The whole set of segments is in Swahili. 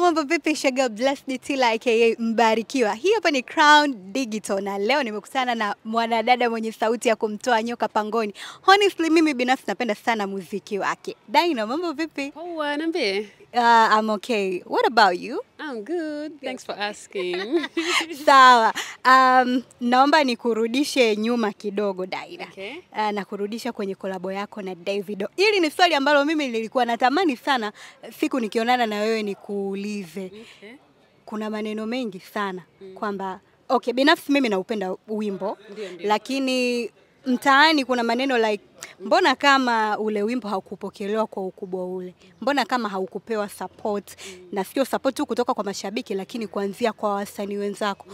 mambo vipi? Shaga Blessed Tila aka Mbarikiwa. Hii hapa ni Crown Digital na leo nimekutana na mwanadada mwenye sauti ya kumtoa nyoka pangoni. Honestly, mimi binafsi napenda sana muziki wake. Daina, mambo vipi? Poa, niambie. Uh, I'm okay. What about you? I'm good. Thanks for asking. Sawa. Um, naomba nikurudishe nyuma kidogo Daina. Okay. Uh, na kurudisha kwenye kolabo yako na Davido. Hili ni swali ambalo mimi nilikuwa natamani sana siku nikionana na wewe nikuulize. Okay. Kuna maneno mengi sana kwamba okay, binafsi mimi naupenda wimbo Ndio, ndio. lakini mtaani kuna maneno like mbona kama ule wimbo haukupokelewa kwa ukubwa ule, mbona kama haukupewa support na sio support tu kutoka kwa mashabiki, lakini kuanzia kwa wasanii wenzako.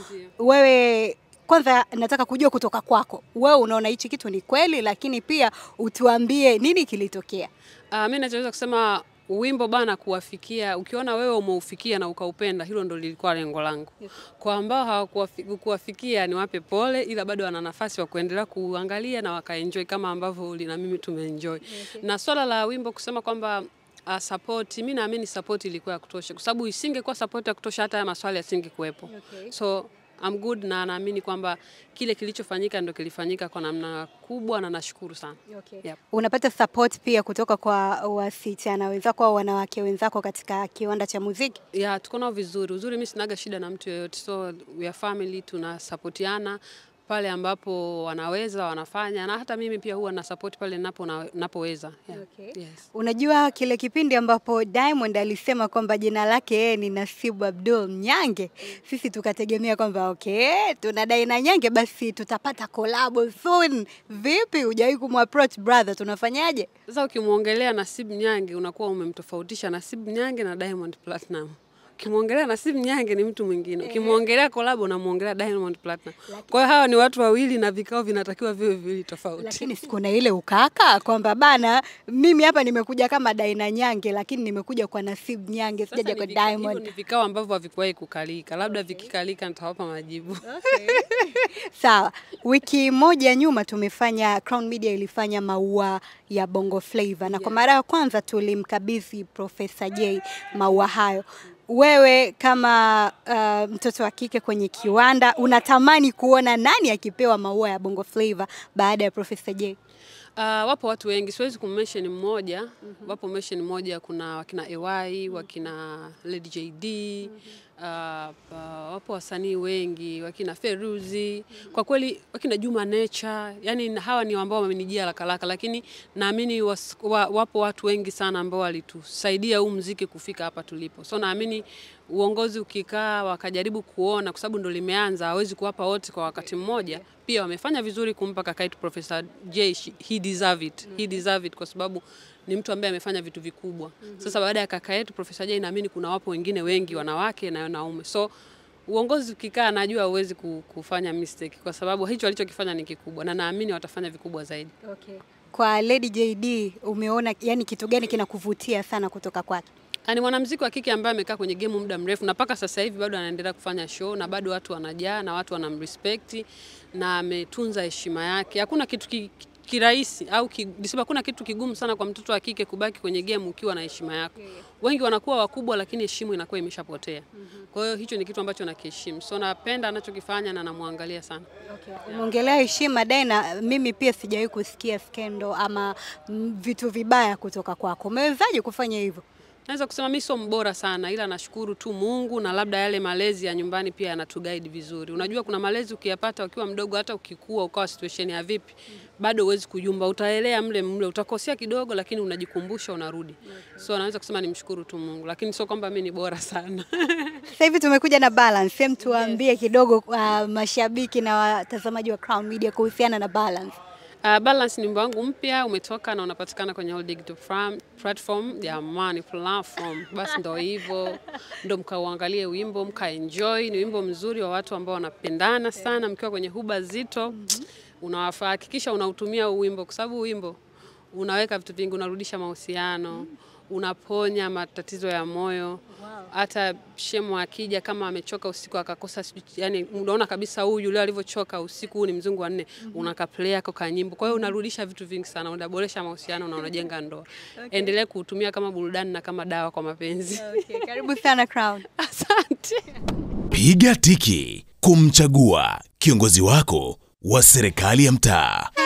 Wewe kwanza nataka kujua kutoka kwako, wewe unaona hichi kitu ni kweli, lakini pia utuambie nini kilitokea. Uh, mi nachoweza kusema wimbo bana kuwafikia, ukiona wewe umeufikia na ukaupenda, hilo ndo lilikuwa lengo langu. Kwa ambao hawakuwafikia niwape pole, ila bado wana nafasi wa kuendelea kuangalia na wakaenjoy kama ambavyo uli na mimi tumeenjoy. Na swala la wimbo kusema kwamba uh, support, mi naamini support ilikuwa ya kutosha, kwa sababu isingekuwa support ya kutosha hata haya maswali yasingekuwepo. Okay. So I'm good na naamini kwamba kile kilichofanyika ndo kilifanyika kwa namna kubwa na nashukuru sana. Okay. Yep. Unapata support pia kutoka kwa wasichana wenzako au wanawake wenzako katika kiwanda cha muziki? ya tuko nao vizuri. Uzuri mimi sinaga shida na mtu yeyote, so we are family, tunasapotiana pale ambapo wanaweza wanafanya, na hata mimi pia huwa na support pale napo napoweza. Yeah. Okay. Yes. Unajua kile kipindi ambapo Diamond alisema kwamba jina lake yeye ni Nasibu Abdul Nyange, sisi tukategemea kwamba okay, tunadai na Nyange, basi tutapata collabo soon. Vipi, hujawahi kumapproach brother, tunafanyaje? Sasa ukimwongelea Nasib Nyange unakuwa umemtofautisha Nasib Nyange na Diamond Platinum. Ukimwongelea Nasib Nyange ni mtu mwingine, ukimwongelea kolabo unamwongelea Diamond Platinum. Kwa hiyo hawa ni watu wawili na vikao vinatakiwa viwe viwili tofauti. Lakini siku na ile ukaka kwamba bana, mimi hapa nimekuja kama Daina Nyange, lakini nimekuja kwa Nasib Nyange, Sasa sijaja ni kwa vika- hivyo Diamond. ni vikao ambavyo havikuwahi kukalika, labda vikikalika nitawapa majibu. Sawa, wiki moja nyuma tumefanya Crown Media ilifanya maua ya Bongo Flava na kwa mara ya kwanza tulimkabidhi Profesa J maua hayo. Wewe kama uh, mtoto wa kike kwenye kiwanda unatamani kuona nani akipewa maua ya Bongo Flava baada ya Profesa J? Uh, wapo watu wengi, siwezi kummention mmoja. Wapo mention mmoja, kuna wakina AY, wakina Lady JD, uh, uh, wapo wasanii wengi, wakina Feruzi, kwa kweli wakina Juma Nature, yani hawa ni ambao wamenijia haraka haraka, lakini naamini was- wa, wapo watu wengi sana ambao walitusaidia huu mziki kufika hapa tulipo, so naamini uongozi ukikaa wakajaribu kuona, kwa sababu ndo limeanza, hawezi kuwapa wote kwa wakati mmoja. Pia wamefanya vizuri kumpa kaka yetu Professor J, she- he deserve it. He deserve it kwa sababu ni mtu ambaye amefanya vitu vikubwa. Sasa baada ya kaka yetu Professor J, naamini kuna wapo wengine wengi wanawake na wanaume, so uongozi ukikaa, najua huwezi ku- kufanya mistake kwa sababu hicho alichokifanya ni kikubwa, na naamini watafanya vikubwa zaidi. Okay. Kwa Lady JD umeona yani kitu gani kinakuvutia sana kutoka kwake? Ah, Ni mwanamuziki wa kike ambaye amekaa kwenye game muda mrefu na mpaka sasa hivi bado anaendelea kufanya show na bado watu wanajaa na watu wanamrespect na ametunza heshima yake. Hakuna kitu ki, kirahisi au ki, nisema hakuna kitu kigumu sana kwa mtoto wa kike kubaki kwenye game ukiwa na heshima yako. Wengi wanakuwa wakubwa lakini heshima inakuwa imeshapotea. Kwa hiyo hicho ni kitu ambacho nakiheshimu. So napenda anachokifanya na namwangalia sana. Okay. Umeongelea heshima Daina, mimi pia sijawahi kusikia skendo ama mm, vitu vibaya kutoka kwako. Umewezaje kufanya hivyo? Naweza kusema mimi sio mbora sana, ila nashukuru tu Mungu na labda yale malezi ya nyumbani pia yanatuguide vizuri. Unajua kuna malezi ukiyapata ukiwa mdogo, hata ukikua ukawa situation ya vipi, bado huwezi kujumba, utaelea mle mle, utakosea kidogo, lakini unajikumbusha, unarudi. So naweza kusema nimshukuru tu Mungu, lakini sio kwamba mimi ni bora sana. Sasa hivi tumekuja na balance. Hem, tuambie kidogo uh, mashabiki na watazamaji wa Crown Media kuhusiana na balance. Uh, Balance ni wimbo wangu mpya umetoka na unapatikana kwenye all digital fram- platform. Jamani, platform basi, ndo hivyo, ndo mkauangalie wimbo mkaenjoy. Ni wimbo mzuri wa watu ambao wanapendana sana, mkiwa kwenye huba zito unawafaa, hakikisha unautumia huu wimbo, kwa sababu huu wimbo unaweka vitu vingi, unarudisha mahusiano unaponya matatizo ya moyo. Hata shemu akija kama amechoka usiku akakosa sijui- yani, unaona kabisa huyu leo alivyochoka usiku, huu ni mzungu wa nne, unakaplay ako kanyimbo. Kwa hiyo unarudisha vitu vingi sana, unaboresha mahusiano na unajenga ndoa. Endelea kuutumia kama burudani na kama dawa kwa mapenzi. Okay, karibu sana Crown. Asante. Piga tiki kumchagua kiongozi wako wa serikali ya mtaa.